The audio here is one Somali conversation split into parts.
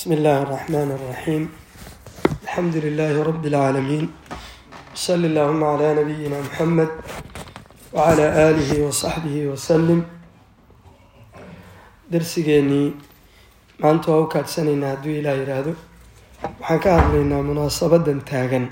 بسم الله الرحمن الرحيم الحمد لله رب العالمين صلى اللهم على نبينا محمد وعلى آله وصحبه وسلم darsigeenii maanta waa u kaadsanaynaa hadduu ilaah yidhaahdo waxaan ka hadlaynaa munaasabadan taagan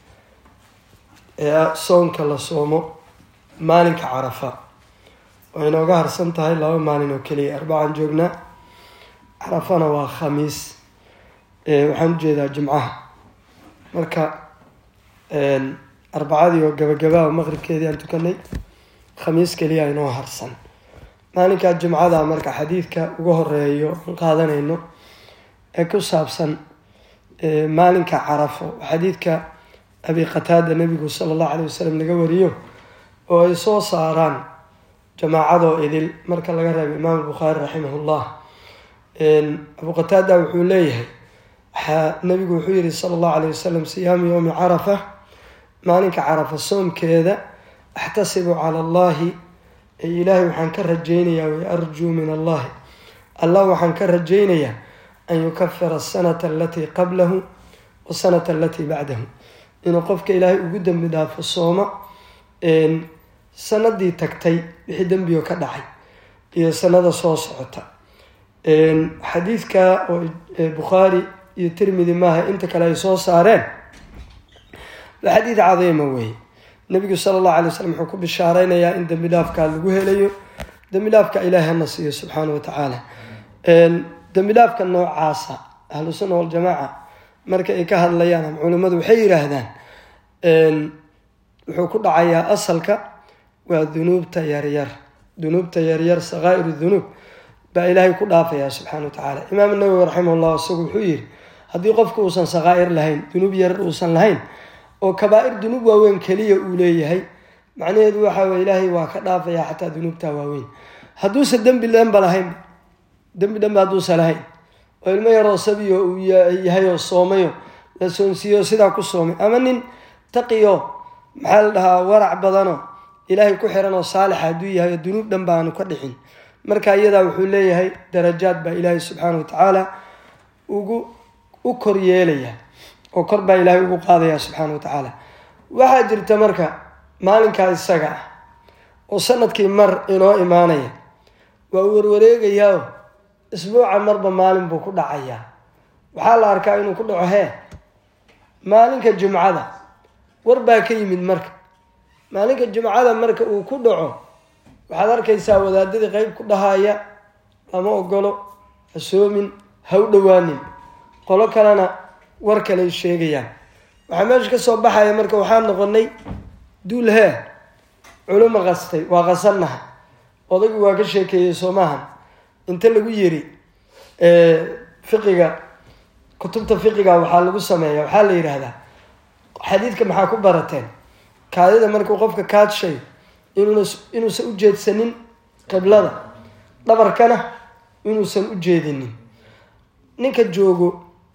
ee soonka la soomo maalinka carafa oo inooga harsan tahay laba maalin oo keliya arbacaan joognaa carafana waa khamiis waxaan ujeedaa jimcaha marka arbacadii oo gabagabaa maqribkeedii aan tukanay khamiis keliya inoo harsan maalinkaa jimcada marka xadiidka uga horeeyo aan qaadanayno ee ku saabsan maalinka carafo xadiidka abi qataada nabigu sala allahu alay wasalam laga wariyo oo ay soo saaraan jamaacadoo idil marka laga reebo imaam albukhaari raximahullah abu qataada wuxuu leeyahay waxaa nabigu wuxuu yihi sala allahu alayh wasalam siyaamu yowmi carafa maalinka carafa soomkeeda axtasibu cala allahi ilaahay waxaan ka rajaynayaa way arjuu min allahi allah waxaan ka rajaynayaa an yukafira asanata alatii qablahu wasanata alatii bacdahu inuu qofka ilaahay ugu dembi dhaafo sooma sanadii tagtay wixii dembigo ka dhacay iyo sanada soo socota xadiidka oo bukhaari iyo tirmidi maaha inta kale ay soo saareen waa xadiid cadiima weeye nabigu sala allahu alay wasalam wuxuu ku bishaareynayaa in dembi dhaafkaa lagu helayo dembi dhaafka ilaahi hana siiyo subxaana wa tacaala dembi dhaafka noocaasa ahlu sunna waljamaaca marka ay ka hadlayaan ama culimmadu waxay yidhaahdaan wuxuu ku dhacayaa asalka waa dunuubta yaryar dunuubta yaryar sakaa'iru dunuub baa ilaahay ku dhaafayaa subxana wa tacaala imaam nawowi raximahullah isagu wuxuu yihi haddii qofku uusan sakaa'ir lahayn dunuub yarar uusan lahayn oo kabaa-ir dunuub waaweyn keliya uu leeyahay macnaheedu waxa weye ilaahay waa ka dhaafayaa xataa dunuubta waaweyn hadduusan dembi dhanba lahayn dembi dhanba hadduusan lahayn oo ilmo yaroo sabiyo uu yahay oo soomayo la soonsiiyo sidaa ku soomay ama nin taqiyo maxaa la dhahaa warac badano ilaahay ku xiran oo saalixa hadduu yahay oo dunuub dhan baanu ka dhixin marka iyadaa wuxuu leeyahay darajaad baa ilaahay subxaana wa tacaala ugu u kor yeelaya oo kor baa ilaahay ugu qaadaya subxaana wa tacaala waxaa jirta marka maalinkaa isaga ah oo sanadkii mar inoo imaanaya waa uu warwareegayaa isbuuca marba maalin buu ku dhacayaa waxaa la arkaa inuu ku dhaco hee maalinka jumcada war baa ka yimid marka maalinka jumcada marka uu ku dhaco waxaad arkaysaa wadaadadii qeyb ku dhahaya lama ogolo ha soomin ha u dhowaanin qolo kalena war kaley sheegayaan waxaa meesha ka soo baxaya marka waxaan noqonay duul hee culimo qastay waa qasannaha odaygu waa ka sheekeeyey soomahan inta lagu yiri fiqiga kutubta fiqiga waxaa lagu sameeya waxaa la yidhaahdaa xadiidka maxaa ku barateen kaadida markuu qofka kaadshay inuuna inuusan u jeedsanin qiblada dhabarkana inuusan u jeedinin ninka joogo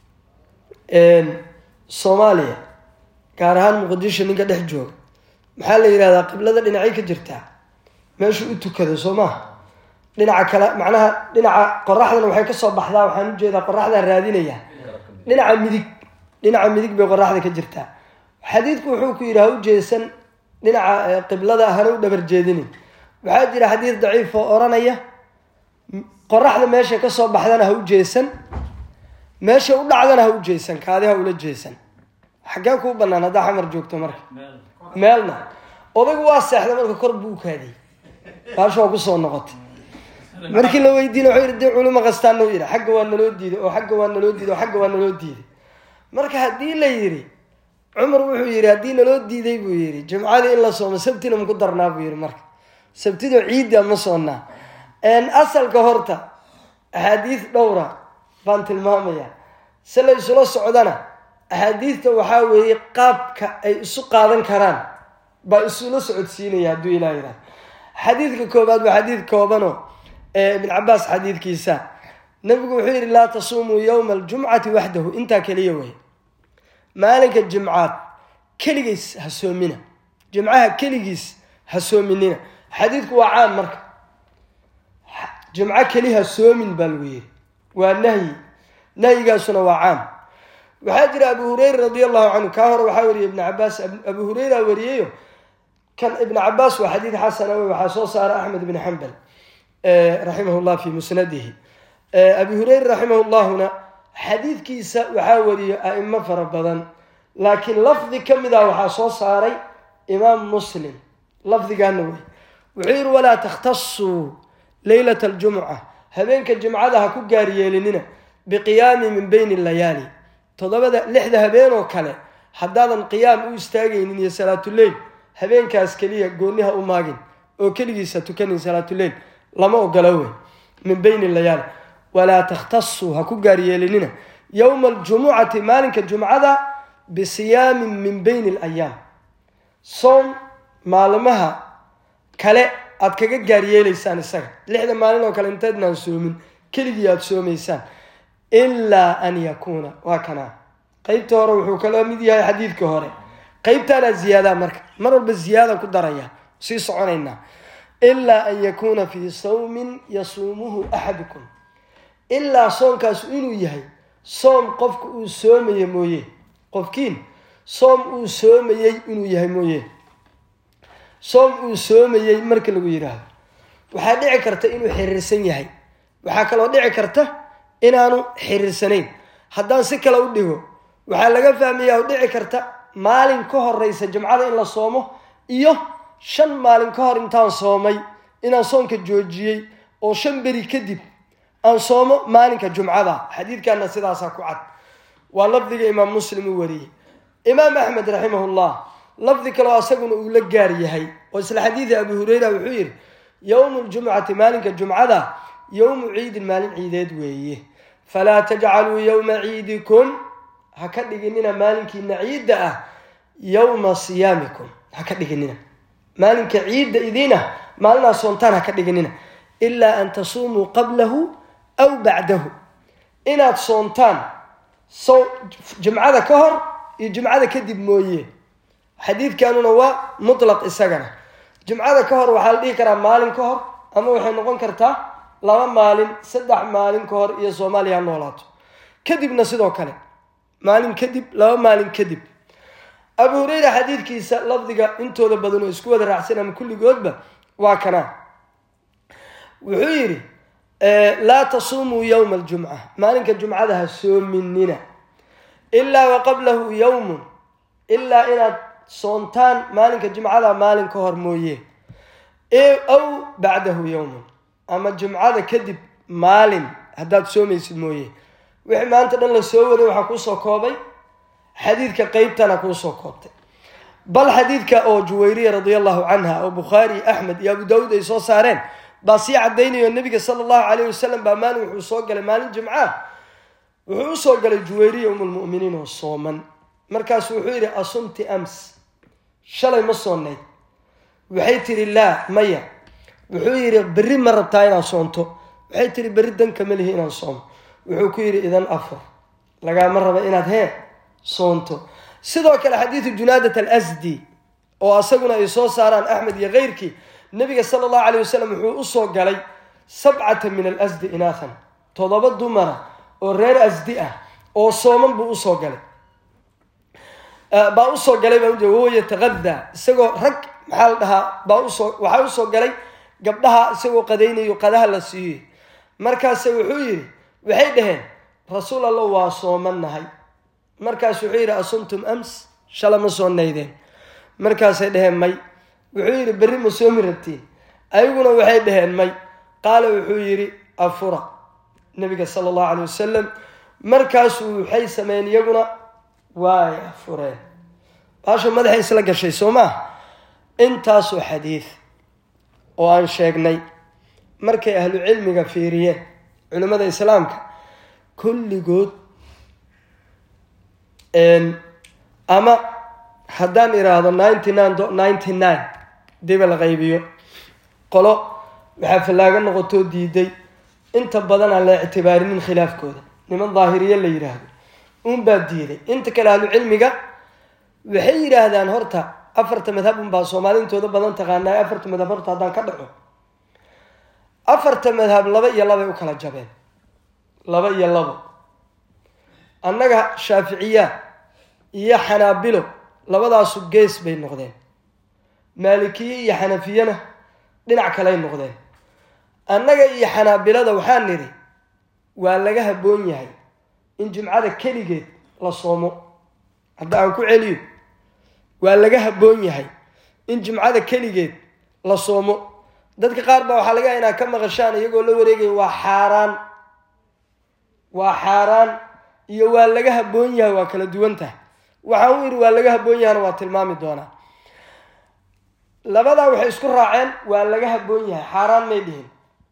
soomaaliya gaar ahaan muqdisho ninka dhex jooga maxaa la yidhahdaa qiblada dhinacay ka jirtaa meeshuu u tukado soo maha dhinaca kale macnaha dhinaca qoraxdana waxay kasoo baxdaa waxaan ujeedaa qoraxdaa raadinaya dhinaca midig dhinaca midig bay qoraxda ka jirtaa xadiidku wuxuu ku yidhi ha u jeesan dhinaca qiblada hana u dhabar jeedinin waxaa jira xadiid daciif oo oranaya qoraxda meesha kasoo baxdana ha u jeesan meesha u dhacdana ha u jeesan kaadi ha ula jeesan xaggee kuu banaan haddaa xamar joogto marka meelna odaygu waa seexda marka kor buu u kaadiyey baasha waa kusoo noqotay markii la weydiina wuxuu yidhi dee culimo kastaan noo yidhi xagga waa naloo diiday oo xagga waa naloo diiday oo xagga waa naloo diiday marka haddii la yidhi cumar wuxuu yidhi haddii naloo diiday buu yidhi jimcadii in la soomo sabtina maku darnaa buu yidhi marka sabtido ciidda ma soonnaa asalka horta axaadiis dhowra baan tilmaamayaa se la isula socdana axaadiidta waxaa weeye qaabka ay isu qaadan karaan baa isula socodsiinaya hadduu ilaa yidhaha xadiidka koobaad waa xadiid koobanoo ibn cabaas xadiidkiisa nabigu wuxuu yidhi laa tasuumuu yowma aljumcati waxdahu intaa keliya wey maalinka jimcaad keligiis ha soomina jimcaha keligiis ha soominina xadiidku waa caan marka jimco keli ha soomin baa lagu yidhi waa nahyi nahyigaasuna waa caam waxaa jira abu hureyra radi allahu canhu kaa hore waxaa wariyay ibnu cabaas abu hureyra wariyeyo kan ibnu cabaas waa xadiid xasana wey waxaa soo saara axmed ibn xambal raximah llah fi musnadihi abi hureyra raximah llahuna xadiidkiisa waxaa wariyo a'imo fara badan laakiin lafdi ka mid ah waxaa soo saaray imaam muslim lafdigaana wey wuxuu yihi walaa takhtasuu leylat aljumca habeenka jimcada ha ku gaaryeelinina biqiyaami min bayni layaali toddobada lixda habeen oo kale haddaadan qiyaam u istaagaynin iyo salaatuleyl habeenkaas keliya gooniha u maagin oo keligiisa tukanin salaatuleyl lama ogolo wey min bayni layaali walaa takhtasuu ha ku gaaryeelinina yowma aljumucati maalinka jumcada bisiyaamin min bayni alayaam soom maalmaha kale aad kaga gaaryeelaysaan isaga lixda maalin oo kale intaydnaan soomin keligii aada soomaysaan ilaa an yakuuna waa kanaa qeybta hore wuxuu kala mid yahay xadiidka hore qeybtaanaa ziyaadaa marka mar walba ziyaada ku daraya sii soconaynaa ilaa an yakuuna fii sawmin yasuumuhu axadukum ilaa soomkaasu inuu yahay soom qofka uu soomaya mooye qofkiin soom uu soomayey inuu yahay mooye soom uu soomayey marka lagu yidhaahdo waxaa dhici karta inuu xiriirsan yahay waxaa kaloo dhici karta inaanu xiriirsanayn haddaan si kale u dhigo waxaa laga fahmayaa oo dhici karta maalin ka horeysa jimcada in la soomo iyo shan maalin ka hor intaan soomay inaan soonka joojiyey oo shan beri kadib aan soomo maalinka jumcada xadiidkana sidaasaa ku cad waa lafdiga imaam muslim uu wariyey imaam axmed raximahullah lafdi kaleo asaguna uu la gaar yahay oo isla xadiidi abu hureyra wuxuu yidhi yowmu ljumcati maalinka jumcada yowmu ciidin maalin ciideed weeye falaa tajcaluu yowma ciidikum ha ka dhiginina maalinkiina ciidda ah yowma siyaamikum ha ka dhiginina maalinka ciidda idiinah maalinaa soontaan ha ka dhiginina ilaa an tasuumuu qablahu aw bacdahu inaad soontaan so jimcada ka hor iyo jimcada kadib mooye xadiidkanuna waa mutlaq isagana jimcada ka hor waxaa la dhihi karaa maalin ka hor ama waxay noqon kartaa laba maalin saddex maalin ka hor iyo soomaaliya ha noolaato kadibna sidoo kale maalin kadib laba maalin kadib abu hureyra xadiidkiisa lafdiga intooda badan oo isku wada raacsan ama kulligoodba waa kanaa wuxuu yidhi laa tasuumuu yowma aljumca maalinka jumcada ha soominina ilaa wa qablahu yowmun ilaa inaad soontaan maalinka jimcada maalin ka hor mooye aw bacdahu yowmun ama jumcada kadib maalin haddaad soomaysid mooye wixii maanta dhan la soo waday waxaa kuusoo koobay xadiidka qeybtana kuusoo koobtay bal xadiidka oo juwayriya radia allahu canha oo bukhaari axmed iyo abu daawuud ay soo saareen baa sii caddaynayo nabiga sala allahu calayh wasalam baa maalin wuxuu soo galay maalin jimca wuxuu usoo galay juwayriya umulmu'miniin oo sooman markaasu wuxuu yidhi asumti ams shalay ma soonayd waxay tihi laa maya wuxuu yidhi berri ma rabtaa inaad soonto waxay tihi berri danka ma lihi inaan soomo wuxuu ku yidhi idan afar lagaama raba inaad hee soonto sidoo kale xadiidu junaadat alasdi oo asaguna ay soo saaraan axmed iyo keyrkii nabiga sala allahu calayh wasalam wuxuu usoo galay sabcata min alasdi inaathan toddoba dumara oo reer asdi ah oo sooman buu usoo galay baa usoo galay baa ujeeda wahuwa yataqadaa isagoo rag maxaa la dhahaa baa usoo waxaa usoo galay gabdhaha isagoo qadaynayo qadaha la siiyey markaase wuxuu yidhi waxay dhaheen rasuul allah waa soomannahay markaas wuxuu yidhi asumtum ams shala ma soo naydeen markaasay dhaheen may wuxuu yidhi berri ma soomi rabtiin ayaguna waxay dhaheen may qaala wuxuu yidhi afura nabiga sala allahu calay wasalam markaasuu waxay sameeyeen iyaguna waay afureen baasha madaxay isla gashay soo maa intaasoo xadiid oo aan sheegnay markay ahlu cilmiga fiiriyeen culimmada islaamka kulligood ama haddaan iraahdo ninety nine ninety nine diba la qaybiyo qolo waxaa fallaago noqotoo diiday inta badan aan la ictibaarinin khilaafkooda niman daahiriye la yidhaahdo unbaa diiday inta kale ahlu cilmiga waxay yidhaahdaan horta afarta madhab unbaa soomaalintooda badan taqaanaa afarta madhab horta haddaan ka dhaco afarta madhab laba iyo labay u kala jabeen laba iyo labo annaga shaaficiya iyo xanaabilo labadaasu gees bay noqdeen maalikiye iyo xanafiyena dhinac kaley noqdeen annaga iyo xanaabilada waxaan nidhi waa laga habboon yahay in jimcada keligeed la soomo hadda aan ku celiyo waa laga habboon yahay in jimcada keligeed la soomo dadka qaar baa waxaa laga yaha inaad ka maqashaan iyagoo la wareegaya waa xaaraan waa xaaraan iyo waa laga habboon yahay waa kala duwan tahay waxaan u yidhi waa laga habboon yahana waa tilmaami doonaa labadaa waxay isku raaceen waa laga habboon yahay xaaraan may dhihin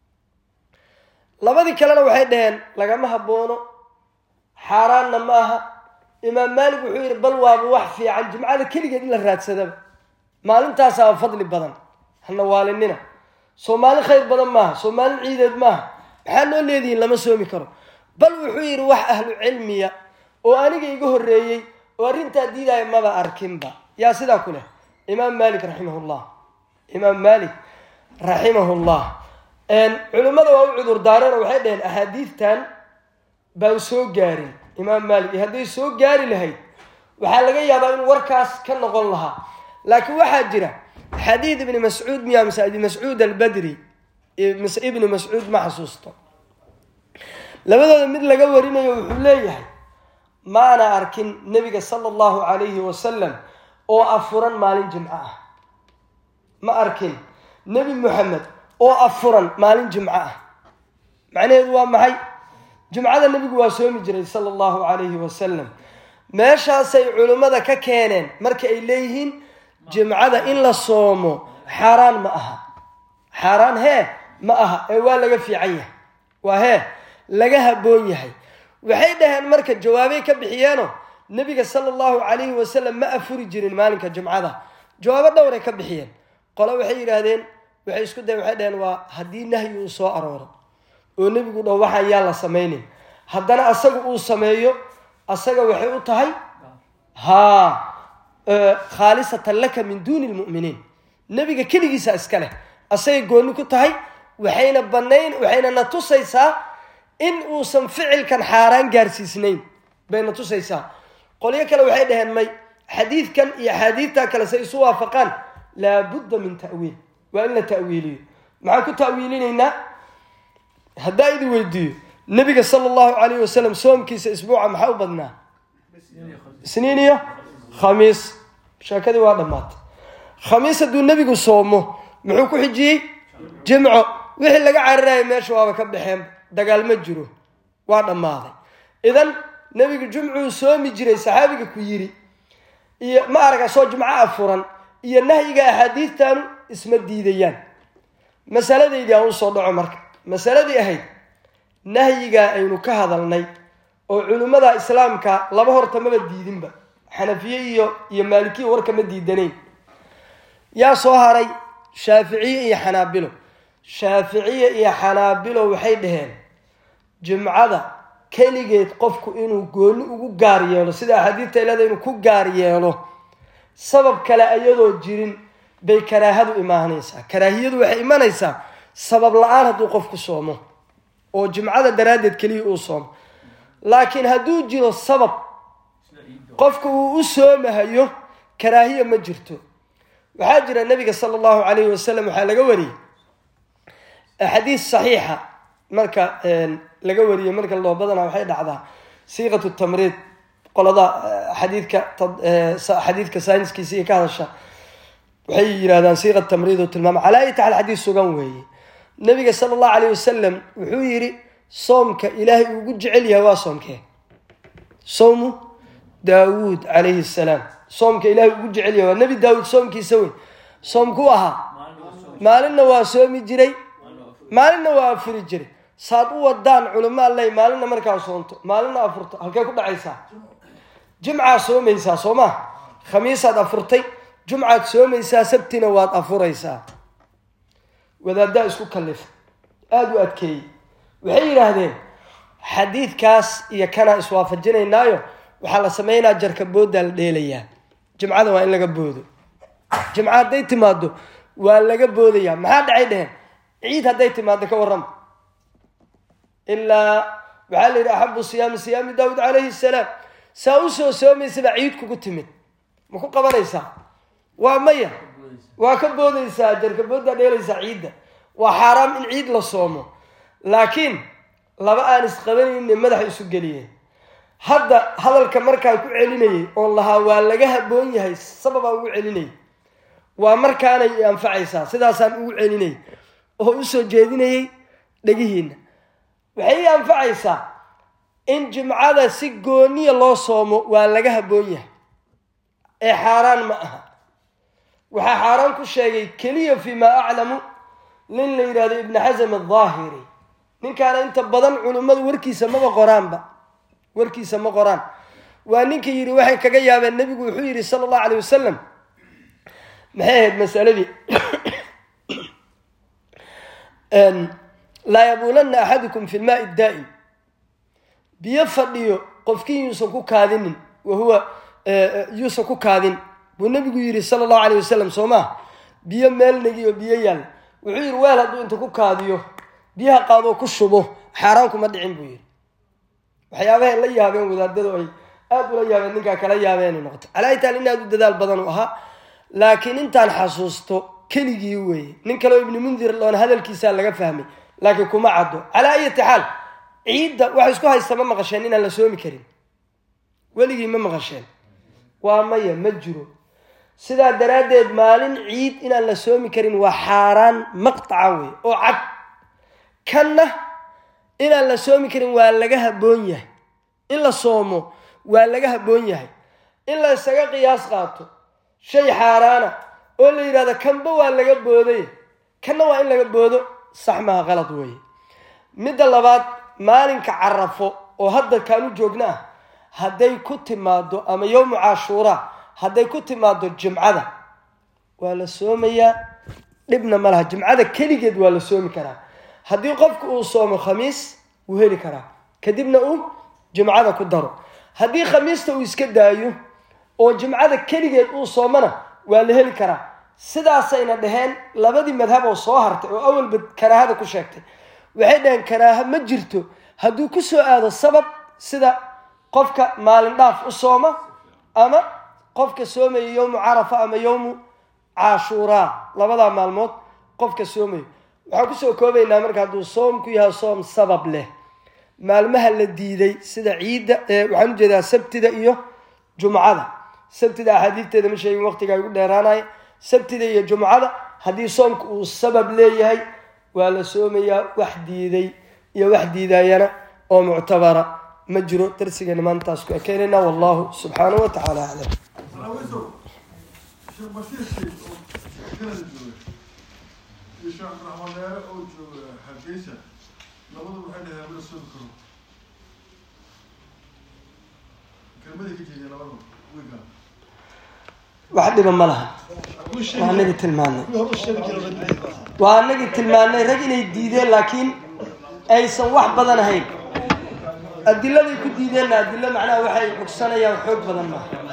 labadii kalena waxay dhaheen lagama habboono xaaraanna ma aha imaam maalik wuxuu yidhi bal waaba wax fiican jimcada keligeed in la raadsadaba maalintaasaa fadli badan hana waalinina soo maalin khayr badan maaha soo maalin ciideed maaha maxaa noo leedihiin lama soomi karo bal wuxuu yidhi wax ahlu cilmiya oo aniga iga horreeyey oo arrintaa diidaya maba arkinba yaa sidaa ku leh imaam maalik raximahullah imaam maalik raximahullah culimmada waa u cudur daareenoo waxay dhaheen axaadiidtan baan soo gaarin imaam maalik iyo hadday soo gaari lahayd waxaa laga yaabaa inuu warkaas ka noqon lahaa laakiin waxaa jira xadiid ibni mascuud miya mise ibni mascuud albadri mise ibni mascuud ma xasuusto labadooda mid laga warinayo wuxuu leeyahay maana arkin nebiga sala allahu calayhi wasalam oo afuran maalin jimco ah ma arkin nebi moxamed oo afuran maalin jimco ah macnaheedu waa maxay jimcada nebigu waa soomi jiray sala allahu calayhi wasalam meeshaasay culimmada ka keeneen marka ay leeyihiin jimcada in la soomo xaaraan ma aha xaaraan hee ma aha ee waa laga fiican yahay waa hee laga habboon yahay waxay dhaheen marka jawaabay ka bixiyeeno nebiga sala allahu calayhi wasalam ma afuri jirin maalinka jimcada jawaabo dhowray ka bixiyeen qole waxay yidhaahdeen waxay isku dayen waxay dhaheen waa haddii nahyi uu soo arooro oo nebigu dhaho waxaan yaa la samaynin haddana asaga uu sameeyo asaga waxay u tahay haa khaalisatan laka min duuni lmu'miniin nebiga keligiisa iska leh asagay gooni ku tahay waxayna banayn waxayna na tusaysaa in uusan ficilkan xaaraan gaarsiisnayn bayna tusaysaa qolyo kale waxay dhaheen may xadiidkan iyo axaadiidta kale say isu waafaqaan laabudda min ta'wiil waa in la ta'wiiliyo maxaan ku ta'wiilinaynaa haddaa idi weydiiyo nebiga sala allahu calayhi wasalam soomkiisa isbuuca maxaa u badnaa isniin iyo khamiis sheekadii waa dhammaatay khamiis hadduu nebigu soomo muxuu ku xijiyey jimco wixii laga cararaya meesha waaba ka baxeen dagaal ma jiro waa dhammaaday idan nebigu jumcuu soomi jiray saxaabiga ku yidhi iyo ma araga soo jimco afuran iyo nahyiga axaadiidtanu isma diidayaan masaladaydii aan usoo dhaco marka masaladii ahayd nahyigaa aynu ka hadalnay oo culimmada islaamka laba horta maba diidinba xanafiye iyo iyo maalikiya warkama diidanayn yaa soo haray shaaficiye iyo xanaabilo shaaficiye iyo xanaabilo waxay dhaheen jimcada keligeed qofku inuu gooni ugu gaar yeelo sida axaadiidta ilada inuu ku gaar yeelo sabab kale ayadoo jirin bay karaahadu imaanaysaa karaahiyadu waxay imanaysaa sabab la-aan hadduu qofku soomo oo jimcada daraaddeed keliya uu soomo laakiin hadduu jiro sabab qofka uu u soomahayo karaahiya ma jirto waxaa jira nabiga sala allahu calayhi wasalam waxaa laga wariyey xadiis saxiixa marka laga wariyey marka loo badanaa waxay dhacdaa siiqatu tamriid qolada xadiidka xadiidka sayniskiisa iyo ka hadasha waxay yidhahdaan siiqa tamriid oo tilmaama calaa ay taxal xadiis sugan weeye nabiga sala allahu calayh wasalam wuxuu yidhi soomka ilaahay ugu jecel yahay waa soomkee sowmu daawuud calayhi salaam soomka ilaahay ugu jecel yahay waa nebi daawuud soomkiisa wey soomkuu ahaa maalinna waa soomi jiray maalinna waa afuri jiray saad u wadaan culimo alley maalinna markaa soonto maalinna afurto halkee ku dhacaysaa jimcaad soomaysaa soo maa khamiisaad afurtay jumcaad soomaysaa sabtina waad afuraysaa wadaaddaa isku kalifa aada u adkeeyey waxay yidhaahdeen xadiidkaas iyo kanaa iswaafajinaynaayo waxaa la sameynaa jarka booddaa la dheelayaa jimcada waa in laga boodo jimca hadday timaado waa laga boodayaa maxaa dhacay dheheen ciid hadday timaado ka warrama ilaa waxaa la yidhi axabu siyaami siyaami daawud calayhi salaam saa usoo soomaysaba ciid kugu timid ma ku qabanaysaa waa maya waa ka boodaysaa jarkaboodaa dheelaysaa ciidda waa xaaraam in ciid la soomo laakiin laba aan isqabanayne madaxa isu geliyeen hadda hadalka markaan ku celinayay oon lahaa waa laga haboon yahay sababaan ugu celinayay waa markaanay i anfacaysaa sidaasaan ugu celinayay oo usoo jeedinayay dhegihiina waxay ii anfacaysaa in jimcada si gooniya loo soomo waa laga haboon yahay ee xaaraan ma aha waxaa xaaraan ku sheegay keliya fii maa aclamu nin la yidhahdo ibni xasam adhaahiri ninkaana inta badan culimmadu warkiisa maba qoraanba warkiisa ma qoraan waa ninka yidhi waxay kaga yaabeen nebigu wuxuu yidhi sala allahu alayh wasalam maxay ahayd masaladii laa yabuulanna axadukum fi lmaai daa'im biyo fadhiyo qofkii yuusan ku kaadinin wahuwa yuusan ku kaadin buu nebigu yidhi sala allahu alayh wasalam soo maa biyo meel negiyo biyo yaal wuxuu yidhi weel hadduu inta ku kaadiyo biyaha qaadoo ku shubo xaaraan kuma dhicin buu yidhi waxyaabahay la yaabeen wadaadadu ay aada ula yaabeen ninkaa kala yaabeenay noqoto calaa taal in aada u dadaal badan u ahaa laakiin intaan xasuusto keligii weeye nin kaleo ibni mundir loona hadalkiisaa laga fahmay laakiin kuma caddo calaa ayati xaal ciidda wax isku haysta ma maqasheen inaan la soomi karin weligii ma maqasheen waa maya ma jiro sidaa daraaddeed maalin ciid inaan la soomi karin waa xaaraan maqtaca wey oo cad kanna inaan la soomi karin waa laga haboon yahay in la soomo waa laga haboon yahay in la isaga qiyaas qaato shay xaaraana oo la yidhahdo kanba waa laga booday kanna waa in laga boodo sax maha qalad weeye midda labaad maalinka carafo oo hadda kaanu joogna ah hadday ku timaado ama yowmu cashuuraa hadday ku timaado jimcada waa la soomayaa dhibna ma laha jimcada keligeed waa la soomi karaa haddii qofku uu soomo khamiis wuu heli karaa kadibna uu jimcada ku daro haddii khamiista uu iska daayo oo jimcada keligeed uu soomona waa la heli karaa sidaasayna dhaheen labadii madhab oo soo hartay oo awalba karaahada ku sheegtay waxay dhaheen karaaha ma jirto hadduu ku soo aado sabab sida qofka maalin dhaaf u sooma ama qofka soomaya yowmu carafa ama yowmu cashuuraa labadaa maalmood qofka soomayo waxaan kusoo koobaynaa marka hadduu soomku yahay soom sabab leh maalmaha la diiday sida ciidda waxaan ujeedaa sabtida iyo jumcada sabtida axaadiidteeda ma sheegin waqtigaa igu dheeraanaya sabtida iyo jumcada haddii soomka uu sabab leeyahay waa la soomayaa wax diiday iyo wax diidayana oo muctabara ma jiro darsigeena maantaas ku ekeenayna wallahu subxaanahu wa tacaala aclam sheekh bashiirkii oo kanada jooga iyo sheekh cabdiraxmaan dheere oo jooga hargeysa labadu waxay dhaheen la soomi karo kelmaday ka jeedeen labadu wiilka wax dhiba ma laha waa anagii tilmaanay waa anagii tilmaanay rag inay diideen laakiin aysan wax badan ahayn adiladay ku diideenna adilo macnaha waxay cugsanayaan xoog badan maaha